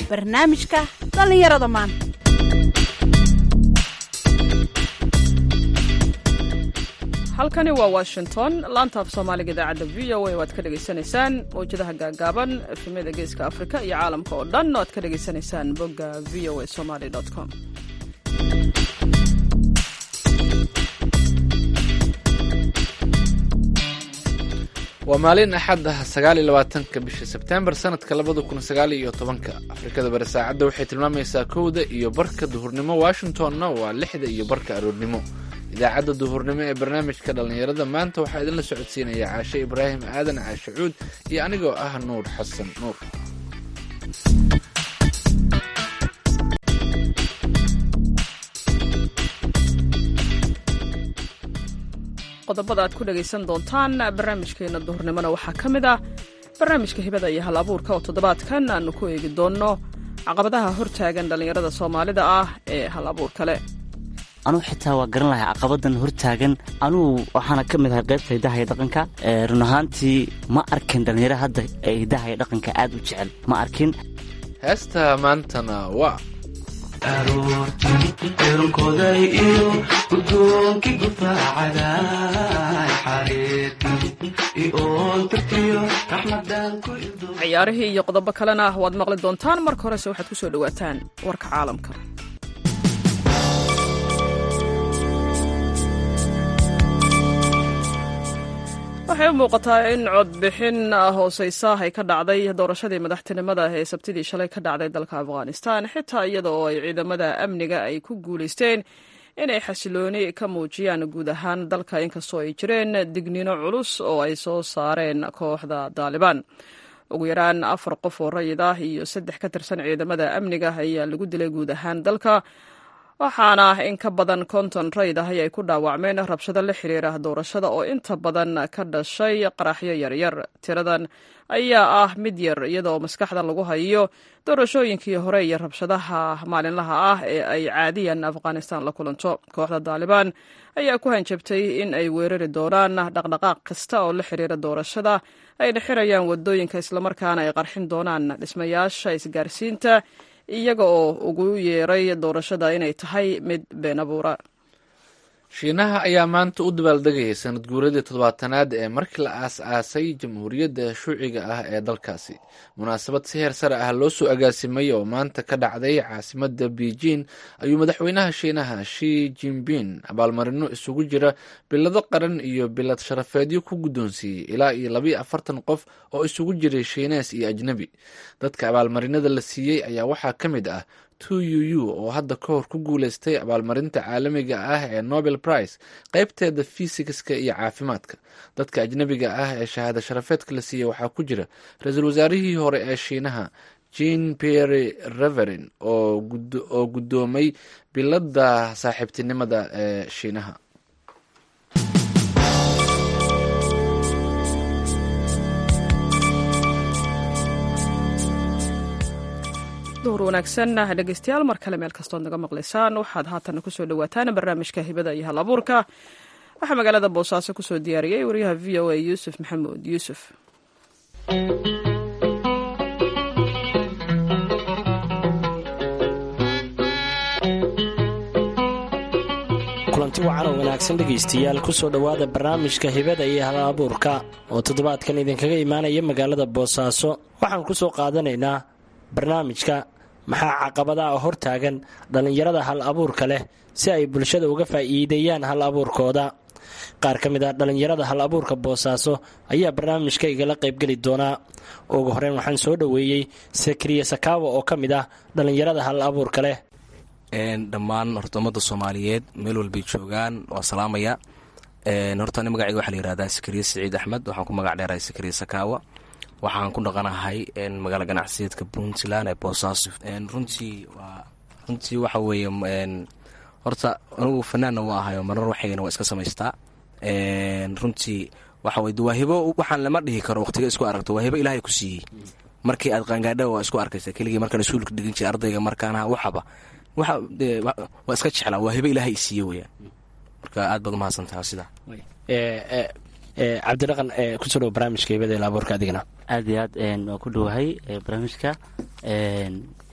barnaamijka dhallinyarada maanta halkani waa washington laanta af soomaaliga idaacadda v o a waad ka dhegaysanaysaan mawjadaha gaagaaban efemyada geeska afrika iyo caalamka oo dhan waad ka dhegaysanaysaan bogga v o a somaly com waa maalin axad ah sagaal iyo labaatanka bisha sebtembar sanadka labada kun sagaal iyo tobanka afrikada bari saacadda waxay tilmaamaysaa kowda iyo barka duhurnimo washingtonna waa lixda iyo barka aroornimo idaacadda duhurnimo ee barnaamijka dhallinyarada maanta waxaa idinla socodsiinaya caashe ibraahim aadan caashe cuud iyo anigoo ah nuur xasan nuur qodobada aad ku dhegaysan doontaan barnaamijkeena duhurnimona waxaa ka mid ah barnaamijka hibada iyo hal abuurka oo toddobaadkan aanu ku eegi doonno caqabadaha hortaagan dhallinyarada soomaalida ah ee hal abuurka leh anugu xitaa waa garan lahay caqabadan hortaagan anugu waxaana ka mid ahay qaybta hidaha iyo dhaqanka run ahaantii ma arkin dhallinyaro hadda ee hidaha iyo dhaqanka aad u jecel ma arkin heesta maantana waa aroortiironkooday iyo gudoonkii gufaacada xariirkii oontarkiyo raxmadan ku ciyaarihii iyo qodobo kalena waad maqli doontaan marka horese waxaad ku soo dhowaataan warka caalamka waxay u muuqataa in codbixin hooseysa ay ka dhacday doorashadii madaxtinimada ee sabtidii shalay ka dhacday dalka afghanistan xitaa iyada oo ay ciidamada amniga ay ku guulaysteen inay xasilooni ka muujiyaan guud ahaan dalka inkastoo ay jireen digniino culus oo ay soo saareen kooxda daalibaan ugu yaraan afar qof oo rayid ah iyo saddex ka tirsan ciidamada amniga ayaa lagu dilay guud ahaan dalka waxaana in ka badan konton rayd ah ay ku dhaawacmeen rabshado la xiriira doorashada oo inta badan ka dhashay qaraxyo yaryar tiradan ayaa ah mid yar iyadaoo maskaxda lagu hayo doorashooyinkii hore iyo rabshadaha maalinlaha ah ee ay caadiyan afghanistan la kulanto kooxda daalibaan ayaa ku hanjabtay in ay weerari doonaan dhaqdhaqaaq kasta oo la xiriira doorashada ayna xirayaan wadooyinka islamarkaana ay qarxin doonaan dhismayaasha isgaarsiinta iyaga oo ugu yeeray doorashada inay tahay mid been abuura shiinaha ayaa maanta u dabaaldegayay sanad guuradii toddobaatanaad ee markii la aas-aasay jamhuuriyadda shuuciga ah ee dalkaasi munaasabad si heer sare ah loo soo agaasimay oo maanta ka dhacday caasimadda beijing ayuu madaxweynaha shiinaha shi jinbin abaalmarino isugu jira bilado qaran iyo bilad sharafeedyo ku guddoonsiiyey ilaa iyo labayo afartan qof oo isugu jiray shiinees iyo ajnebi dadka abaalmarinada la siiyey ayaa waxaa ka mid ah tu uu oo hadda ka hor ku guuleystay abaalmarinta caalamiga ah ee nobel prize qaybteeda fisikska iyo caafimaadka dadka ajnebiga ah ee shahaado sharafeedka la siiyey waxaa ku jira ra-iisul wasaarihii hore ee shiinaha jean pierre reverin oo guddoomay biladda saaxiibtinimada ee shiinaha duhur wanaagsan dhegeystayaal mar kale meel kastood naga maqlaysaan waxaad haatan kusoo dhawaataan barnaamijka hibada iyo hal abuurka waxaa magaalada boosaaso kusoo diyaariyey wariyaha v o a yuusuf maxamuud yuusuf kulanti wacan oo wanaagsan dhegaystayaal kusoo dhowaada barnaamijka hibada iyo hal abuurka oo toddobaadkan idinkaga imaanaya magaalada boosaaso waxaan kusoo qaadanaynaa barnaamijka maxaa caqabadaha oo hortaagan dhallinyarada hal abuurka leh si ay bulshada uga faa'iideeyaan hal abuurkooda qaar ka mid ah dhallinyarada hal abuurka boosaaso ayaa barnaamijka igala qaybgeli doonaa ugu horeyn waxaan soo dhoweeyey sakriye sakaawa oo ka mid ah dhallinyarada hal abuurka leh dhammaan horta ummadda soomaaliyeed meel walbay joogaan waa salaamaya horta ani magaceyga waxaa la yihahdaa sakriye siciid axmed waxaan ku magac dheerahay sakriye sakaawa waxaan ku dhaqanahay magaala ganacsiyeedka puntland ee boosaaso runtii waa runtii waxa weeye horta anigu fanaanna waa ahayo marar waxaygana waa iska samaystaa runtii waxa weye waa hibo waxaan lama dhihi karo waqtiga isku aragto waa hibo ilaahay ku siiyey markii aad qaangaadha waa isku arkaysa keligii markaan isuulka dhigin jiray ardayga markaana waxaba waxa waa iska jeclaa waa hibo ilaahay isiiye weyaan marka aad baad umahadsantaha sidaa cabdidhaqan kusoo dhow barnaamijka hibada ila abuurka adigana aad iyo aad waa ku dhowahay barnaamijka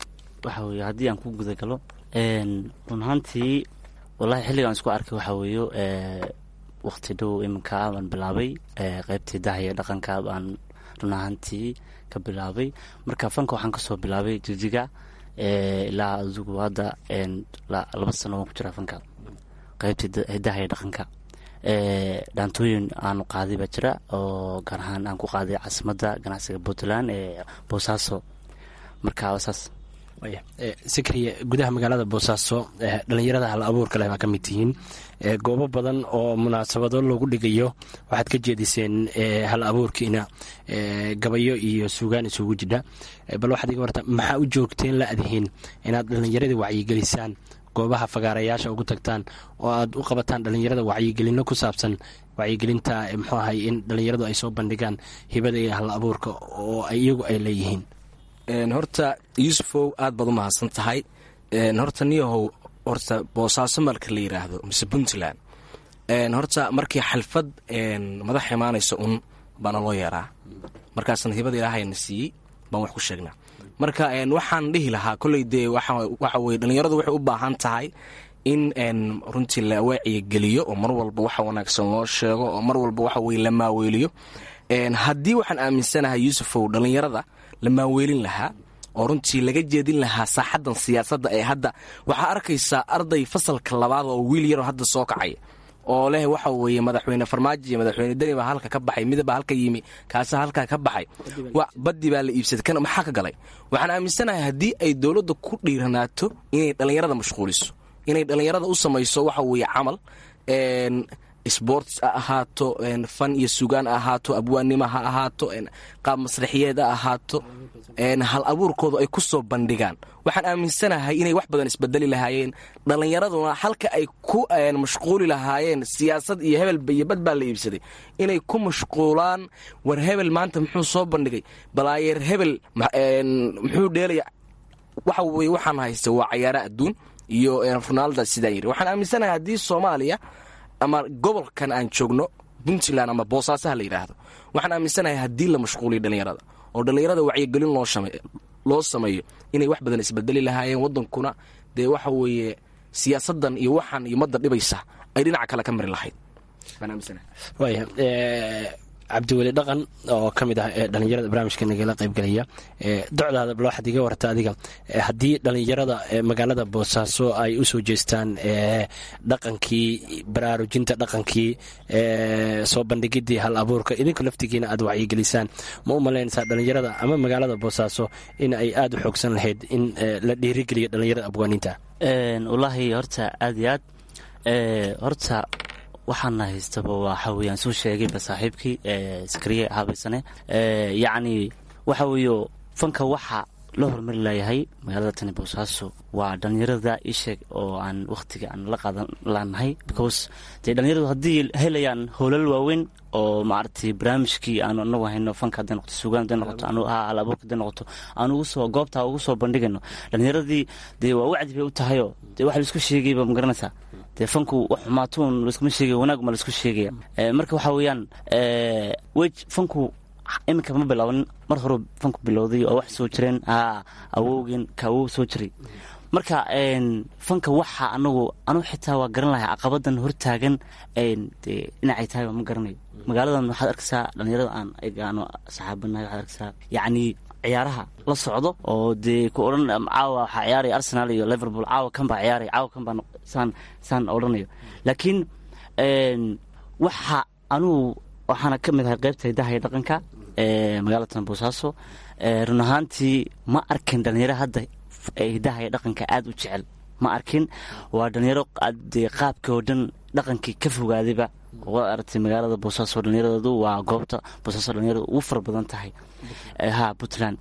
waxa weeye haddii aan ku gudagalo run ahaantii wallahi xilligaan isku arkay waxaa weeyo waqti dhow iminka baan bilaabay qeybtii dahaya dhaqanka baan run ahaantii ka bilaabay marka fanka waxaan kasoo bilaabay jijiga ilaa adigu hadda laba sano waan ku jiraa fanka qeybtii dahaya dhaqanka dhaantooyin aanu qaaday baa jira oo gaar ahaan aan ku qaaday caasimadda ganacsiga puntland ee boosaaso marka saas sikriya gudaha magaalada boosaaso dhalinyarada hal abuurka leh baa ka mid tihiin goobo badan oo munaasabado loogu dhigayo waxaad ka jeediseen hal abuurkiina gabayo iyo suugaan isugu jidha bal waxaad iga warta maxaa u joogteen la adihiin inaad dhallinyaradii wacyigelisaan goobaha fagaarayaasha ugu tagtaan oo aad u qabataan dhallinyarada wacyigelino ku saabsan wacyigelinta muxuu ahay in dhallinyaradu ay soo bandhigaan hibada iyo hal abuurka oo iyagu ay leeyihiin horta yuusufow aad baad u mahadsan tahay horta niyahow horta boosaaso marka la yiraahdo mise puntland horta markii xalfad madax imaanaysa un baana loo yeeraa markaasna hibada ilaahayna siiyey baan wax ku sheegnaa marka waxaan dhihi lahaa koley dee waxa weye dhallinyaradu waxay u baahan tahay in runtii la waaciyageliyo oo mar walba waxa wanaagsan loo sheego oo mar walba waxa weye la maaweeliyo haddii waxaan aaminsanahay yuusufow dhallinyarada la maaweelin lahaa oo runtii laga jeedin lahaa saaxaddan siyaasadda ee hadda waxaa arkaysaa arday fasalka labaad oo wiil yaroo hadda soo kacaya oo leh waxa weeye madaxweyne farmaajo iyo madaxweyne deni baa halka ka baxay midab baa halka yimi kaasa halkaa ka baxay baddi baa la iibsaday kan maxaa ka galay waxaan aaminsanahay haddii ay dowladda ku dhiiranaato inay dhallinyarada mashquuliso inay dhallinyarada u samayso waxa weeye camal sports ha ahaato fan iyo sugaan ha ahaato abwaannimo ha ahaato qaab masraxiyeed ha ahaato hal abuurkoodu ay ku soo bandhigaan waxaan aaminsanahay inay wax badan isbedeli lahaayeen dhallinyaraduna halka ay ku mashquuli lahaayeen siyaasad iyo hebelba iyo bad baa la iibsaday inay ku mashquulaan war hebel maanta muxuu soo bandhigay balaayeer hebel muxuu dheelaya waxa weye waxaan haysta waa cayaara adduun iyo ronaalda sidaan yiri waxaan aaminsanahay haddii soomaaliya ama gobolkan aan joogno puntland ama boosaasaha la yidhaahdo waxaan aaminsanahay haddii la mashquuliyo dhallinyarada oo dhallinyarada wacyigelin loo sameeyo inay wax badan isbedeli lahaayeen wadankuna dee waxa weeye siyaasadan iyo waxaan iyo madda dhibaysa ay dhinaca kale ka mari lahayd waaya cabdiweli dhaqan oo ka mid ah ee dhallinyarada barnaamijka nagala qaybgelaya docdaada bal waxaad iga warta adiga haddii dhallinyarada magaalada boosaaso ay u soo jeestaan dhaqankii baraarujinta dhaqankii soo bandhigidii hal abuurka idinku laftigiina aad wacyigelisaan ma u malaynaysaa dhallinyarada ama magaalada boosaaso in ay aada u xoogsan lahayd in la dhiirigeliyo dhallinyarada abwaaniinta wallaahi horta aad iyo aad horta waxaana haystaba waxa weeyaan soo sheegayba saaxiibkii sakariye habaysane yacni waxa weeyo fanka waxa la horumari layahay magaalada tani boosaaso waa dhallinyarada isheeg oo aan wakhtiga aan la qaadan laanahay because dee dhallinyaradu haddii helayaan howlal waaweyn oo maaragtay barnaamijkii aanu anagu hayno fanka hadday noqoto suugaan hadday noqoto anu ha hal abuurka hadday noqoto aan ugu soo goobtaa ugu soo bandhigayno dhallinyaradii dee waa wacdi bay u tahayoo dee waxa laisku sheegayba ma garanaysaa dee fanku wax xumaatuun laiskuma sheegaya wanaag ma laisku sheegaya marka waxaa weeyaan wej fanku iminka ma bilaabanin mar hore fanku bilowday oo wax soo jireen ha awowgeen ka awow soo jiray marka fanka waxa anagu anu xitaa waa garan lahay caqabadan hortaagan dee dhinacay tahay ma garanayo magaaladan waxaad arkaysaa dhalinyarada aan aanu saxaabanahay waxaad arkaysaa yacni ciyaaraha la socdo oo dee ku odhan caawa waxaa ciyaaraya arsenal iyo liverpool caawa kan baa ciyaaraya caawa kan baa saan saan odhanayo laakiin waxa anugu waxaana ka mid ahay qaybta hidaha iyo dhaqanka magaalatan boosaaso run ahaantii ma arkin dhalinyaro hadda hidaha iyo dhaqanka aada u jecel ma arkin waa dhalinyaro dee qaabkii oo dhan dhaqankii ka fogaadayba waad aragtay magaalada boosaaso dhallinyaradoodu waa goobta boosaaso dhalinyarada ugu fara badan tahay ha puntland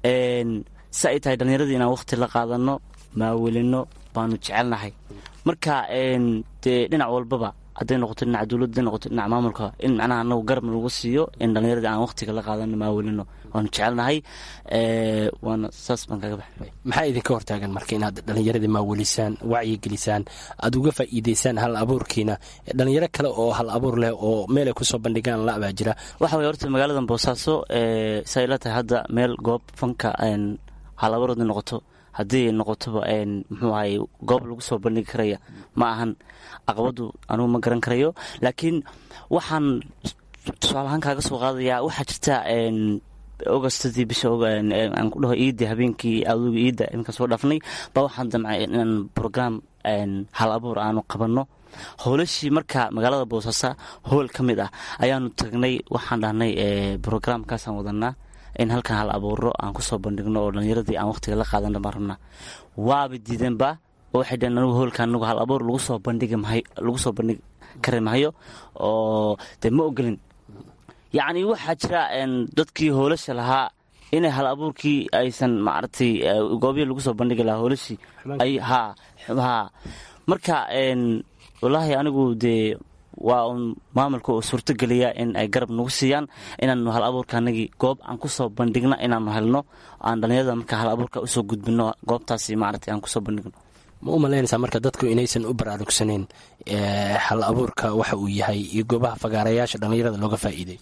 si ay tahay dhallinyaradii inaan waqti la qaadano maawelino baanu jecelnahay marka dee dhinac walbaba hadday noqoto dhinaca dowladda hadday noqoto dhinaca maamulka in macnaha anagu garab lagu siiyo in dhallinyaradii aan waqtiga la qaadano maawelino waanu jecelnahay waana saas baan kaga baxay maxaa idinka hortaagan marka inaad dhallinyaradii maawelisaan wacyigelisaan aada uga faa'iideysaan hal abuurkiina dhalinyaro kale oo hal abuur leh oo meelay kusoo bandhigaan la baa jira waxa weye horta magaaladan boosaaso say la tahay hadda meel goob fanka hal abuur hadday noqoto haddii noqotoba muxuu ahay goob lagu soo bandhigi karaya ma ahan caqabadu anugu ma garan karayo laakiin waxaan tusaalahaan kaaga soo qaadayaa waxaa jirta augustadii bisha aan ku dhaho iidda habeenkii aduga iidda iminka soo dhaafnay baa waxaan damcay inaan brogram hal abuur aanu qabanno howlashii marka magaalada boosaaso howl ka mid ah ayaanu tagnay waxaan dhahnay brograamkaasaan wadanaa in halkan hal abuuro aan kusoo bandhigno oo dhallinyaradii aan waqtiga la qaadana baan rabnaa waaba diideenba oo waxay dhaheen anigu howlka anigu hal abuur lagu soo bandhigi mahay lagu soo bandhigi kari mahayo oo dee ma ogolin yacni waxaa jira dadkii hoolasha lahaa inay hal abuurkii aysan maaragtay goobyo lagu soo bandhigi lahaa hoolashii ay ha ha marka wallaahi anigu dee waa un maamulka oo suurtogeliya in ay garab nagu siiyaan inaanu hal abuurka anagii goob aan kusoo bandhigna inaanu helno aan dhallinyarada marka hal abuurka usoo gudbino goobtaasi maaragtay aan kusoo bandhigno ma u malaynaysaa marka dadku inaysan u baraarugsanayn hal abuurka waxa uu yahay iyo goobaha fagaarayaasha dhallinyarada looga faa'iiday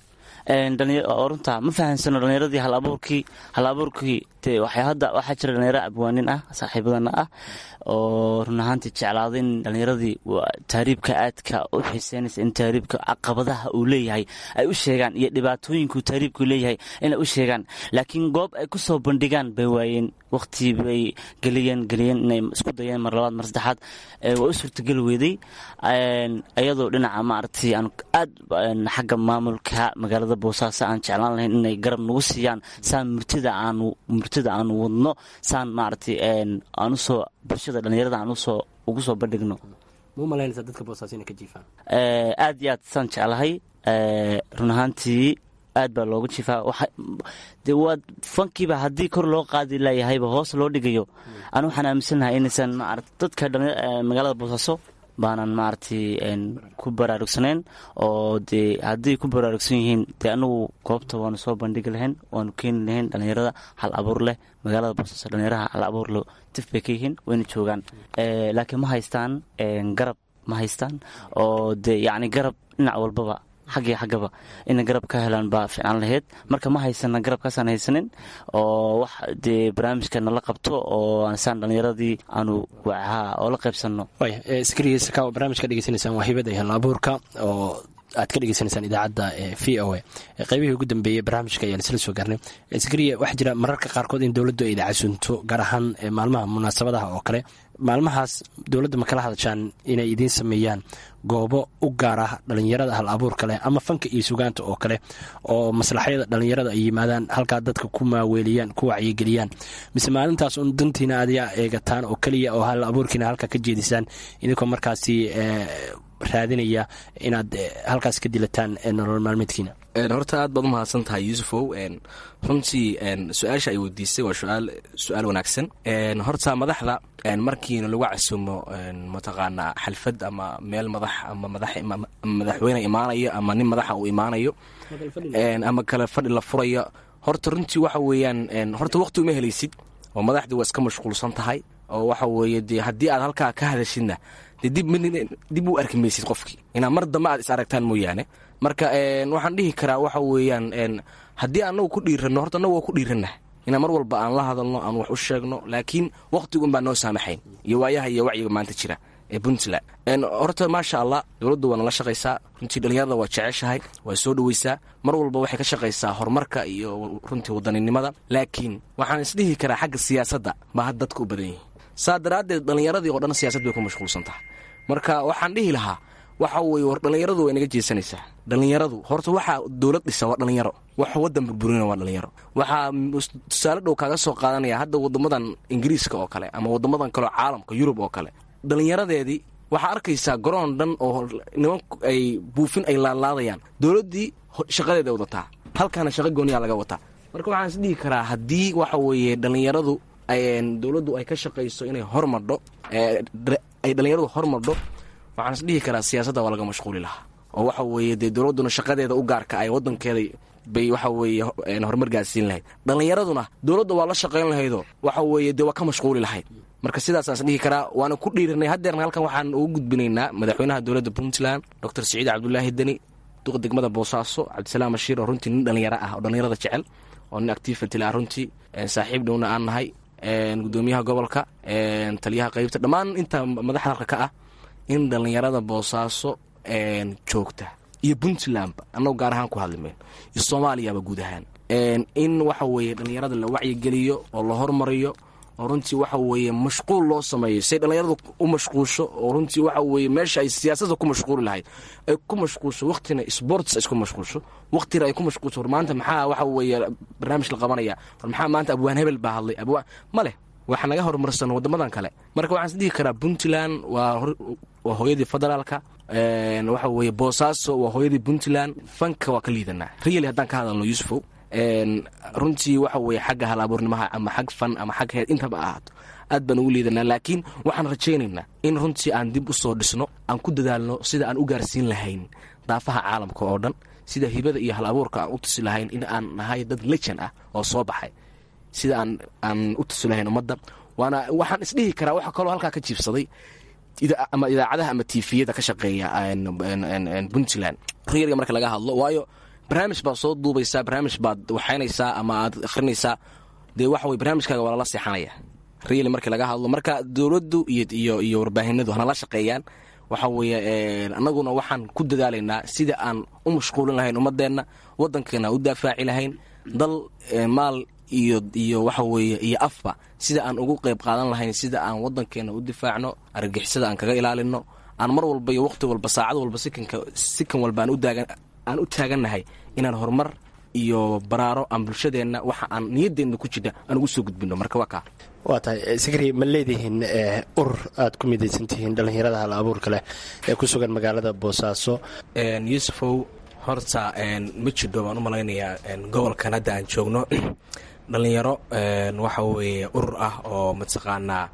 runta ma fahansano dhallinyaradii hal abuurkii hal abuurkii dee waxay hadda waxaa jira dhalinyaro abwaanin ah saaxiibadana ah oo run ahaantii jeclaaday in dhallinyaradii taariibka aadka u xiiseynaysa in taariibka caqabadaha uu leeyahay ay u sheegaan iyo dhibaatooyinkuu taariibku leeyahay inay u sheegaan laakiin goob ay ku soo bandhigaan bay waayeen waqti bay geliyeen geliyeen inay isku dayeen mar labaad mar saddexaad waa u suurtageli weeday iyadoo dhinaca maaragtay aan aad xagga maamulka magaalada boosaaso aan jeclaan lahayn inay garab nagu siiyaan saan murtida aanu murtida aanu wadno saan maaragtay aan usoo bulshada dhallinyarada aan usoo ugu soo bandhigno mau malaynaysaa dadka boosaaso inay ka jiifaan aad iyo aad saan jeclahay run ahaantii aad baa looga jiifaa de waa fankiiba haddii kor loo qaadi laayahayba hoos loo dhigayo anu waxaan aaminsanahay inaysan maarata dadka magaalada boosaaso baanan maaragtay ku baraarugsanayn oo dee haddii ku baraarugsan yihiin dee anagu goobta waanu soo bandhigi lahayn waanu keeni lahayn dhallinyarada hal abuur leh magaalada boosaaso dhallinyaraha hal abuur leh tif bay ka yihiin wayna joogaan laakiin ma haystaan garab ma haystaan oo dee yacni garab dhinac walbaba xaggii xaggaba inay garab ka helaan baa fiicnaan lahayd marka ma haysana garabkaasaan haysanin oo wax dee barnaamijka nala qabto oo saan dhallinyaradii aanu wacaha oo la qaybsanno skriisaka barnaamijka dhegeysanaysaan waa hibada hal abuurka oo aad ka dhegeysanaysaan idaacadda v o a qaybihii ugu dambeeyey barnaamijka ayaan isla soo gaarnay skriya waxaa jira mararka qaarkood in dowladdu ay dacasunto gaar ahaan maalmaha munaasabadaha oo kale maalmahaas dowladda ma kala hadashaan inay idiin sameeyaan goobo u gaar ah dhallinyarada hal abuurka leh ama fanka iyo sugaanta oo kale oo maslaxyada dhallinyarada ay yimaadaan halkaa dadka ku maaweeliyaan ku wacyigeliyaan mise maalintaas un dantiina aadyaa eegataan oo keliya oo hal abuurkiina halkaa ka jeedisaan idinkoo markaasi raadinaya inaad halkaas ka dilataan nolol maalmeedkiina horta aad baad u mahadsan tahay yuusufow runtii su-aasha ay weydiisay waa suaal su-aal wanaagsan horta madaxda markiina lagu casumo mataqaanaa xalfad ama meel madax ama madaxweyne imaanayo ama nin madaxa uu imaanayo ama kale fadhi la furayo horta runtii waxa weeyaan horta waqti uma helaysid oo madaxdii waa iska mashquulsan tahay oo waxa weeye dee haddii aad halkaa ka hadashidna dee dib u arki maysid qofkii inaa mar dambe aad is aragtaan mooyaane marka waxaan dhihi karaa waxa weeyaan haddii anagu ku dhiiranno horta anagu waa ku dhiiranah inaan mar walba aan la hadalno aan wax u sheegno laakiin wakhtigun baa noo saamaxayn iyo waayaha iyo wacyiga maanta jira ee puntland horta maasha allah dowladdu waa nala shaqaysaa runtii dhallinyarada waa jeceshahay waa soo dhoweysaa mar walba waxay ka shaqaysaa horumarka iyo runtii wadaninimada laakiin waxaan isdhihi karaa xagga siyaasadda baa had dadka u badan yihin saa daraaddeed dhallinyaradii oo dhan siyaasad bay ku mashquulsan tahay marka waxaan dhihi lahaa waxa weeye war dhallinyaradu way naga jeesanaysaa dhallinyaradu horta waxaa dowlad dhisa waa dhallinyaro wax waddan burburina waa dhallinyaro waxaa tusaale dhow kaaga soo qaadanaya hadda waddamadan ingiriiska oo kale ama waddamadan kaleo caalamka yurub oo kale dhallinyaradeedii waxaa arkaysaa garoon dhan oo niman ay buufin ay laadlaadayaan dowladdii shaqadeeda wadataa halkaana shaqa gooniyaa laga wataa marka waxaan is dhihi karaa haddii waxa weeye dhallinyaradu dowladdu ay ka shaqayso inay hormadho ay dhallinyaradu hormadho waxaan is dhihi karaa siyaasadda waa laga mashquuli lahaa oo waxa weeye dee dowladduna shaqadeeda u gaarka ay waddankeeda bay waxa weeye horumar gaarsiin lahayd dhallinyaraduna dowladda waa la shaqayn lahaydoo waxa weeye dee waa ka mashquuli lahayd marka sidaasaan is dhihi karaa waana ku dhiiranay haddeerna halkan waxaan ugu gudbinaynaa madaxweynaha dowladda puntland doctor siciid cabdulaahi deni duqa degmada boosaaso cabdisalaam bashiir oo runtii nin dhallinyaro ah oo dhallinyarada jecel oo nin activity ah runtii saaxiib dhowna aan nahay gudoomiyaha gobolka taliyaha qaybta dhammaan inta madaxda halka ka ah in dhallinyarada boosaaso joogta iyo puntlandba annagu gaar ahaan ku hadlimayn iyo soomaaliyaba guud ahaan in waxa weeye dhallinyarada la wacyigeliyo oo la hormariyo oo runtii waxa weeye mashquul loo sameeyo say dhallinyaradu u mashquulsho oo runtii waxa weeye meesha ay siyaasadda ku mashquuli lahayd ay ku mashquulsho waqtina sports ay isku mashquulsho waqtina ay ku mashquulsho war maanta maxaa waxa weeye barnaamij la qabanaya war maxaa maanta abwaan hebel baa hadlay abwaan ma leh waxa naga horumarsan waddamadan kale marka waxaan is dhihi karaa puntland waa waa hooyadii federaalka waxa weeye boosaaso waa hooyadii puntland fanka waa ka liidanaa really haddaan ka hadalno yuusufow runtii waxa weeye xagga hal abuurnimaha ama xag fan ama xag heed intaba ahaato aad baan ugu liidanaa laakiin waxaan rajaynaynaa in runtii aan dib u soo dhisno aan ku dadaalno sida aan u gaarsiin lahayn daafaha caalamka oo dhan sida hibada iyo hal abuurka aan u tusi lahayn in aan nahay dad lejan ah oo soo baxay sida aan aan u tusi lahayn ummadda waana waxaan isdhihi karaa waxa kaloo halkaa ka jiibsaday ama idaacadaha ama tifiyada ka shaqeeya puntland riyarga marka laga hadlo waayo barnaamij baad soo duubaysaa barnaamij baad waxaynaysaa ama aad akhrinaysaa dee waxa weye barnaamijkaaga waa lala seexanaya riyali markii laga hadlo marka dowladdu iyo iyo warbaahinadu hanala shaqeeyaan waxa weeye annaguna waxaan ku dadaalaynaa sida aan u mashquulin lahayn ummadeenna waddankeena u daafaaci lahayn dal maal iyo iyo waxa weeye iyo afba sida aan ugu qayb qaadan lahayn sida aan waddankeena u difaacno argagixisada aan kaga ilaalino aan mar walba iyo waqti walba saacad walba sikanka sikan walba aan u daagan aan u taagannahay inaan horumar iyo baraaro aan bulshadeenna waxa aan niyadeenna ku jirna aan ugu soo gudbino marka waa kaa waa tahay sikri ma leedihiin urur aad ku midaysan tihiin dhallinyarada hal abuurka leh ee ku sugan magaalada boosaaso yuusufow horta ma jidho baan u malaynayaa gobolkan hadda aan joogno dhallinyaro waxa weeye urur ah oo mataqaanaa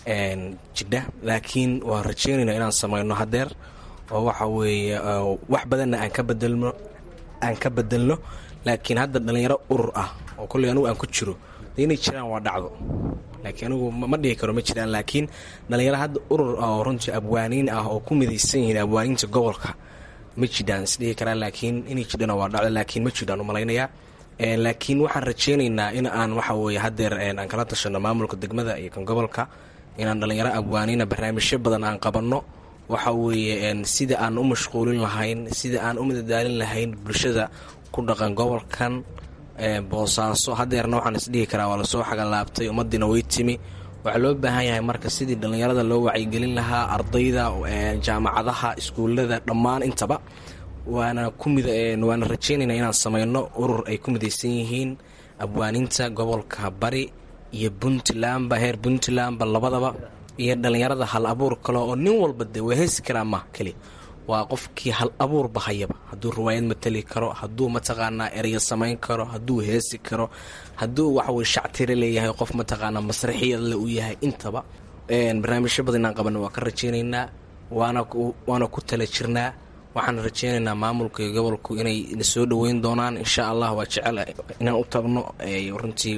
jidha laakiin waan rajeynayna inaan samayno hadeer oo waxa weeye wax badanna aan ka bedelno aan ka bedelno laakiin hadda dhallinyaro urur ah oo kolley anugu aan ku jiro de inay jiraan waa dhacdo laakiin anigu ma dhihi karo ma jiraan laakiin dhallinyaro hadda urur ah oo runtii abwaaniin ah oo ku midaysan yihiin abwaaniinta gobolka ma jidhaan isdhihi karaa laakiin inay jidhana waa dhacdo laakiin ma jidhaan u malaynayaa laakiin waxaan rajaynaynaa in aan waxa weeye hadeer aan kala tashano maamulka degmada iyo kan gobolka inaan dhallinyaro abwaaniina barnaamijyo badan aan qabanno waxa weeye sida aan u mashquulin lahayn sida aan u madadaalin lahayn bulshada ku dhaqan gobolkan boosaaso hadeerna waxaan isdhihi karaa waa lasoo xagalaabtay ummadiina way timi waxaa loo baahan yahay marka sidii dhallinyarada loo wacyigelin lahaa ardayda jaamacadaha iskuullada dhammaan intaba waana waana rajeynayna inaan samayno urur ay ku midaysan yihiin abwaaniinta gobolka bari iyo puntlandba heer puntlandba labadaba iyo dhallinyarada hal abuur kale oo nin walba de waa heesi karaa ma keli waa qofkii hal abuurba hayaba hadduu riwaayad matali karo hadduu mataqaanaa ereyo samayn karo hadduu heesi karo hadduu waxaweye shactire leeyahay qof mataqaanaa masraxiyadle uu yahay intaba barnaamijyo badan inaan qabanno waa ka rajeynaynaa waana ku tala jirnaa waxaan rajeynaynaa maamulka iyo gobolku inay na soo dhoweyn doonaan insha allah waa jecel inaan u tagno runtii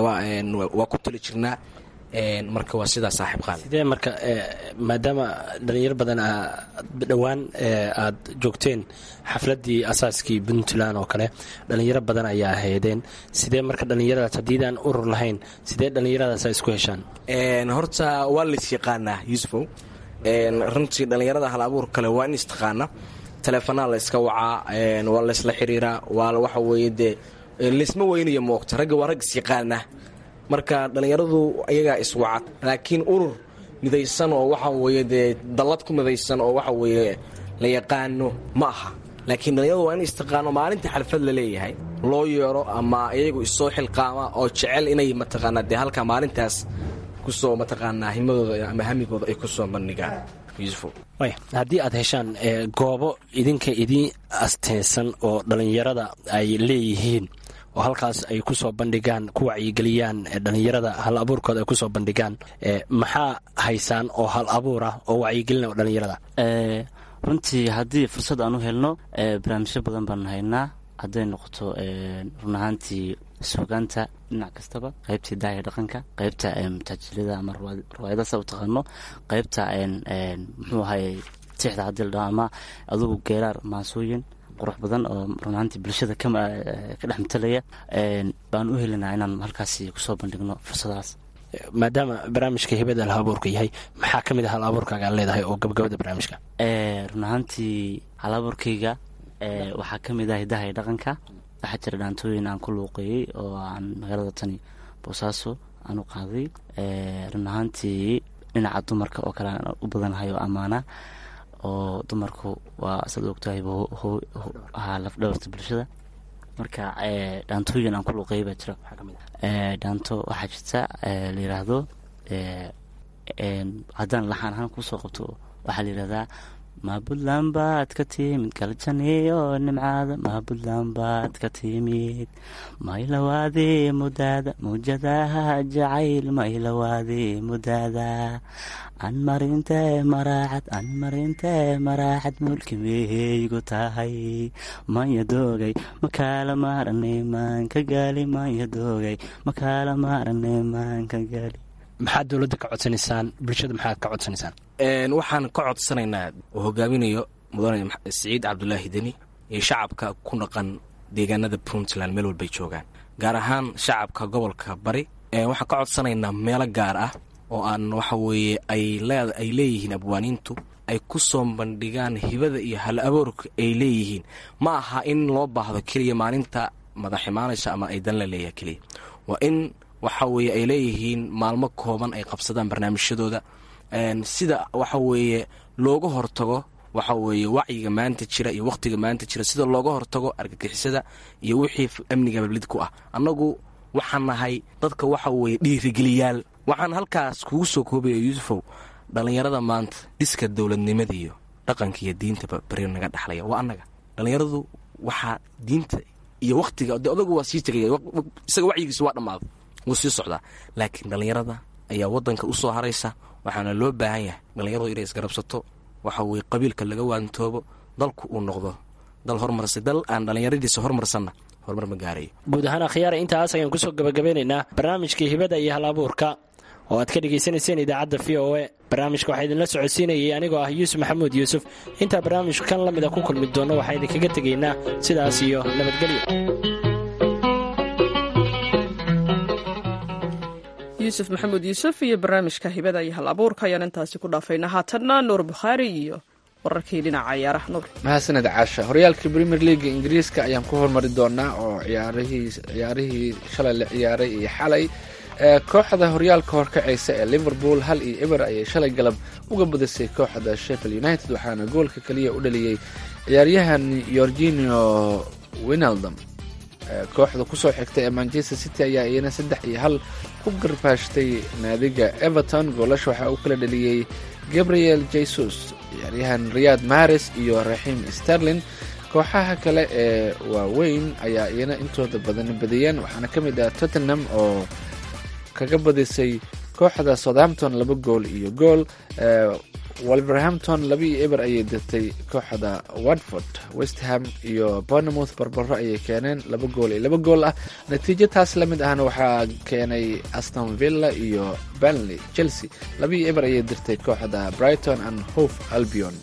waa ku tala jirnaa marka waa sidaa saaxiib qaali sidee marka maadaama dhalinyaro badan dhowaan aad joogteen xafladii asaaskii puntland oo kale dhalinyaro badan ayaa ahaydeen sidee marka dhallinyaradaas haddiidaan urur lahayn sidee dhallinyaradaas isku heshaan horta waa lays yaqaanaa yuusufow runtii dhallinyarada hal abuur kale waa in istaqaana taleefanaa la yska wacaa waa laysla xiriiraa waa waxa weeye dee laysma weynayo moogta ragga waa rag isyaqaana marka dhallinyaradu ayagaa iswacad laakiin urur midaysan oo waxa weeye dee dallad ku midaysan oo waxa weeye la yaqaano ma aha laakiin dhallinyaradu waa in istaqaano maalinta xalfad la leeyahay loo yeero ama iyagu isoo xilqaama oo jecel inay mataqaanaa dee halkaa maalintaas kusoo mataqaanaa himadooda ama hamigooda ay kusoo bandhigaan yuusuf haddii aad heshaan goobo idinka idiin asteysan oo dhallinyarada ay leeyihiin oo halkaas ay kusoo bandhigaan ku wacyigeliyaan dhallinyarada hal abuurkooda ay kusoo bandhigaan maxaa haysaan oo hal abuur ah oo wacyigelina dhallinyarada runtii haddii fursad aan u helno barnaamijyo badan baan haynaa hadday noqoto run ahaantii suugaanta dhinac kastaba qaybtii daaya dhaqanka qaybta mutaajilada ama riwaayadasa u taqaano qaybta muxuu ahay tixda haddii la dhaho ama adugu geeraar maasooyin qurux badan oo runaantii bulshada ka dhex matalaya baan u helinaa inaan halkaasi kusoo bandhigno fursadahaas maadaama barnaamijka hibada hal abuurka yahay maxaa ka mid a hal abuurkaaga aad leedahay oo gabagabada barnaamijka run ahaantii halaburkayga waxaa ka mid ah hidaha iyo dhaqanka waxaa jira dhaantooyin aan ku luuqeeyey oo aan magaalada tani boosaaso aan u qaaday run ahaantii dhinaca dumarka oo kale aan u badanahay oo ammaana oo dumarku waa saad ogtahay ha lafdhabarta bulshada marka dhaantooyin aan ku luuqeeyay baa jira dhaanto waxaa jirta la yiraahdo haddaan laxaan ahaan kusoo qabto waxaa la yirahdaa ma puntland baad ka timid galjaniyo nimcaada ma puntland baad ka timid maylawaade mudaada mawjadaha jacayl maylawaade mudaada an marinte maraacad an marinte maraacad mulki meheygu tahay manya doogay makaala maarane maanka gaali manya doogay makaala maarane maanka gaali maxaad dowladda ka codsanaysaan bulshada maxaad ka codsanaysaan waxaan ka codsanaynaa oo hogaaminayo mudane siciid cabdulaahi deni iyo shacabka ku dhaqan deegaanada puntland meel walbay joogaan gaar ahaan shacabka gobolka bari waxaan ka codsanaynaa meelo gaar ah oo aan waxa weeye ay leeyihiin abwaaniintu ay ku soo bandhigaan hibada iyo hal aboorka ay leeyihiin ma aha in loo baahdo keliya maalinta madax imaanaysa ama ay dan la leeyahay keliya waa in waxa weeye ay leeyihiin maalmo kooban ay qabsadaan barnaamijyadooda sida waxa weeye looga hortago waxa weeye wacyiga maanta jira iyo wakhtiga maanta jira sida looga hortago argagixisada iyo wixii amniga bablid ku ah annagu waxaan nahay dadka waxa weeye dhiirigeliyaal waxaan halkaas kugu soo koobaya yuusufow dhallinyarada maanta dhiska dowladnimada iyo dhaqanka iyo diintaba beri naga dhexlaya waa annaga dhallinyaradu waxaa diinta iyo wakhtiga de odagu waa sii tegaya isaga wacyigiisa waa dhammaaday wuu sii socdaa laakiin dhallinyarada ayaa wadanka u soo haraysa waxaana loo baahan yahay dhallinyaradu inay isgarabsato waxa weye qabiilka laga waantoobo dalku uu noqdo dal hormarsa dal aan dhallinyaradiisa hormarsanna horumar ma gaarayo guud ahaan akhyaara intaas ayaan kusoo gabagabeynaynaa barnaamijkii hibada iyo hal abuurka oo aad ka dhegaysanayseen idaacadda v o e barnaamijka waxaa idinla socodsiinayay anigoo ah yuusuf maxamuud yuusuf intaa barnaamijku kan la mida ku kulmi doonno waxaa idinkaga tegaynaa sidaas iyo nabadgelyo yuusuf maxamuud yuusuf iyo barnaamijka hibada iyo hal abuurka ayaan intaasi ku dhaafaynaa haatanna nuur bukhaari iyo wararkii dhinaca ciyaaraha nuur mahadsaned caasha horyaalka premier leaga ingiriiska ayaan ku hormari doonaa oo ciyaarihii shalay la ciyaaray iyo xalay kooxda horyaalka horkacaysa ee liverpool hal iyo eber ayay shalay galab uga badisay kooxda sheffield united waxaana goolka keliya u dhaliyey ciyaaryahan yorginio winaldom kooxda kusoo xigta ee manchester city ayaa iyana saddex iyo hal ku garbaashtay naadiga everton goolasha waxaa uu kala dhaliyey gabriel jesus ciyaaryahan riyad mares iyo raxiim sterlin kooxaha kale ee waaweyn ayaa iyana intooda badan badiyeen waxaana ka mid ah tottenham oo kaga badisay kooxda southampton laba gool iyo gool wolverhampton laba iyo eber ayay dirtay kooxda watford westham iyo bournemouth barbaro ayay keeneen laba gool iyo laba gool ah natiijo taas la mid ahna waxaa keenay aston villa iyo banley chelsea laba iyo eber ayay dirtay kooxda brighton and hove albion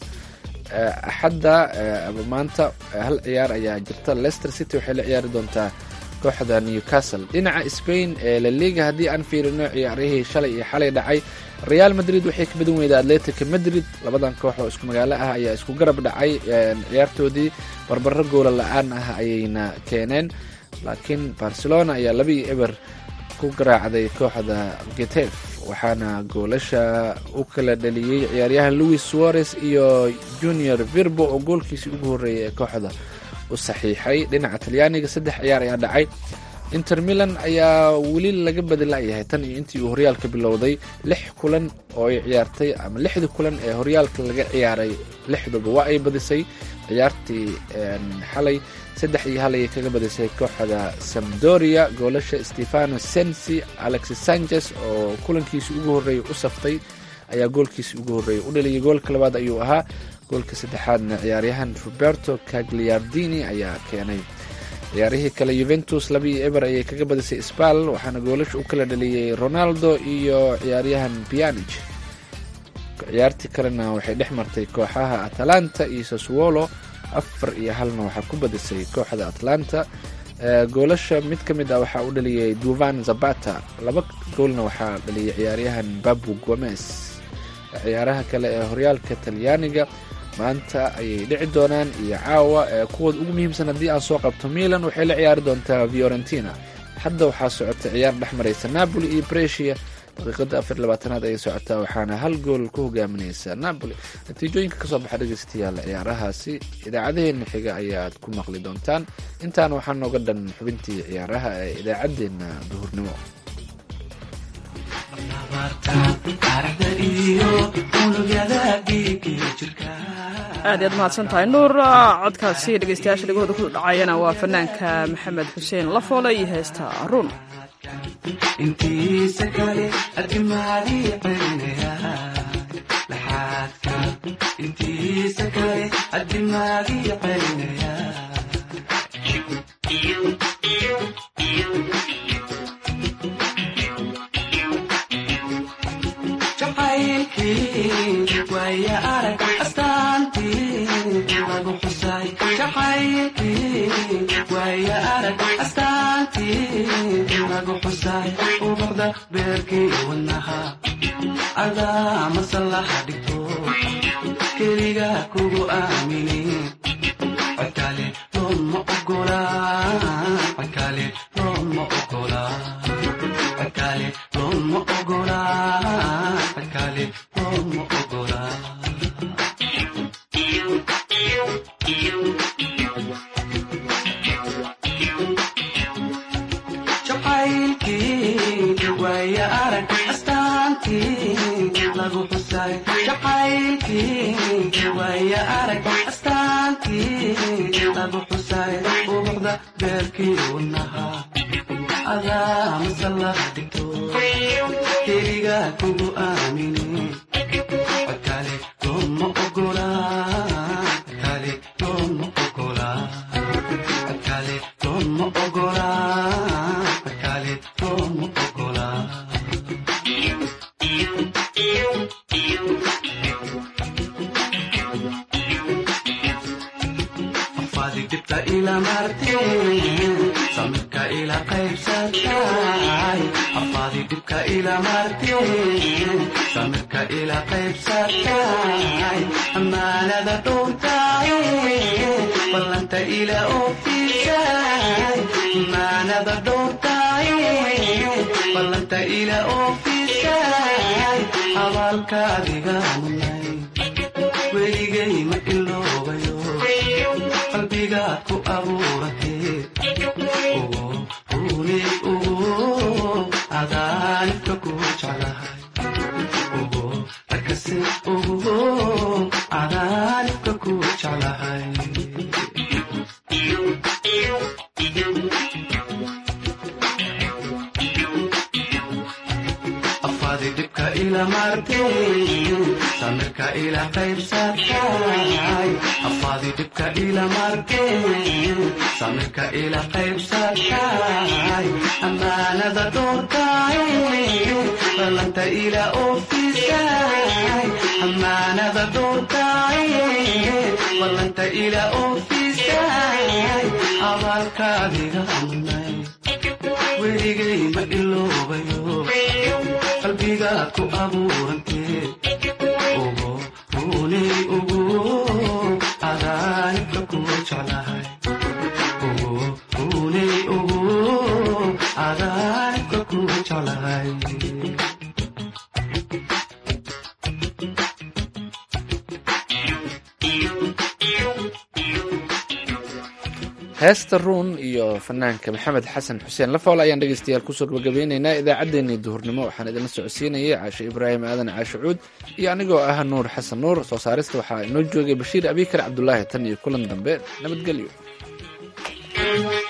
axadda ama maanta hal ciyaar ayaa jirta leicester city waxay la ciyaari doontaa kooxda newcastle dhinaca spain ee laliga haddii aan fiirino ciyaarihii shalay iyo xalay dhacay real madrid waxay ka badan weyda atletica madrid labadan koox oo isku magaalo ah ayaa isku garab dhacay ciyaartoodii barbaro goola la-aan ah ayayna keeneen laakiin barcelona ayaa laba iyo eber ku garaacday kooxda getef waxaana goolasha u kala dhaliyey ciyaaryahan louis suarez iyo junior virbo oo goolkiisii ugu horreeyay ee kooxda u saxiixay dhinaca talyaaniga saddex ciyaar ayaa dhacay inter milan ayaa weli laga badila'yahay tan iyo intii uu horyaalka bilowday lix kulan oo ay ciyaartay ama lixdii kulan ee horyaalka laga ciyaaray lixduba waa ay badisay ciyaartii xalay saddex iyo hal ayay kaga badisay kooxda samdoria goolasha stefano sensi alexis sanchez oo kulankiisii ugu horreeyay u saftay ayaa goolkiisii ugu horreeyay u dhaliyay goolka labaad ayuu ahaa goolka saddexaadna ciyaaryahan roberto cagliardini ayaa keenay ciyaarihii kale yuventus labiiyo eber ayay kaga badisay sbal waxaana goolasha u kala dhaliyey ronaldo iyo ciyaaryahan pianich ciyaartii kalena waxay dhex martay kooxaha atalanta iyo saswolo afar iyo halna waxaa ku badisay kooxda atlanta goolasha mid ka mid ah waxaa u dhaliyay duvan zabata laba goolna waxaa dhaliyay ciyaaryahan babu gomez ciyaaraha kale ee horyaalka talyaaniga maanta ayay dhici doonaan iyo caawa kuwooda ugu muhiimsan haddii aan soo qabto milan waxay la ciyaari doontaa fiorentina hadda waxaa socota ciyaar dhex maraysa napoli iyo bresia daqiiqada afar labaatanaad ayay socotaa waxaana hal gool ku hogaaminaysa napoli natiijooyinka kasoo baxa dhegeystayaal ciyaarahaasi idaacadaheena xiga ayaad ku maqli doontaan intaan waxaa nooga dhan xubintii ciyaaraha ee idaacadeena duhurnimo aad iyaad mahadsan tahay nuur codkaasi dhegeystayaasha dhegahooda ku dhacayana waa fanaanka maxamed xuseen lafoole iyo heesta ruun intiisa kale adimaadii celinaya laxaadka intiisa kale adimaadii celinaya jacaylkii waaya arag astaantii lagu xusay jacaylkii waaya arag astaantii lagu xusay ubuxda beerkii wadnaha adaa masallaha dhigto keliga kugu aamini codkale looma ogola codkale looma ogola codkale looma ogola codkale looma ogola jacaylkii waaya arag astaantii lagu xusay jacaylkii waaya arag astaantii lagu xusay ubuxda beerkii wadnaha adaa masallaha dhigto keliga kugu aamini codkale looma ogola codkale looma ogola codkale looma ogola codkale looma ogola afaadi dhibta ila marteen samirka ila qaybsatay afaadi dhibka ila marteen samirka ila qaybsatay amaanada dhowrtay ballanta ila oofisay amaanada dhowrtay ballanta ila oofisay abaalkaadiga munay weligay ma iloobayo qalbigaad ku abuuratee ugu ruuni ugu cadaanibka ku jeclahay ugu rakasi ugu cadaanibka ku jeclahay afaadi dhibka ila marteen samirka ila qaybsatay afaadi dhibka ila marteen samirka ila qaybsatay amaanada dhowrtay ballanta ila oofisay amaanada dhowrtay ballanta ila oofisay abaalkaadiga munay weligay ma iloobayo qalbigaad ku abuurantee ugu ruunay ugu cadaanibka ku jeclahay ugu ruunay ugu cadaanibka ku jeclahay heesta ruun iyo fanaanka maxamed xasan xuseen lafool ayaan dhegeystayaal kusoo gabagabeyneynaa idaacaddeenii duhurnimo waxaan idinla socodsiinayay caashe ibraahim aadan caashe cuud iyo anigoo ah nuur xasan nuur soo saarista waxaa inoo joogay bashiir abikar cabdulaahi tan iyo kulan dambe nabadgelyo